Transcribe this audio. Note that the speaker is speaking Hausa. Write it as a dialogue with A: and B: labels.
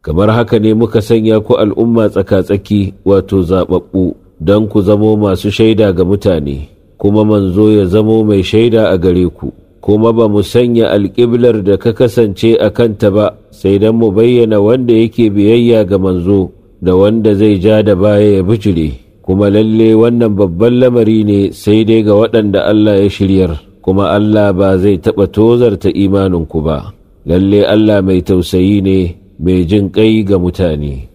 A: kamar haka ne muka sanya ku al'umma tsaka-tsaki wato zaɓaɓɓu don ku zamo masu shaida ga mutane kuma manzo ya zamo mai shaida a gare ku kuma ba mu sanya alƙiblar da ka kasance a kanta ba sai don mu bayyana wanda yake biyayya ga manzo da wanda zai ja da baya ya bijire kuma lalle wannan babban lamari ne sai dai ga waɗanda Allah ya shiryar kuma Allah ba zai taɓa tozarta imaninku ba lalle Allah mai tausayi ne mai jin ƙai ga mutane.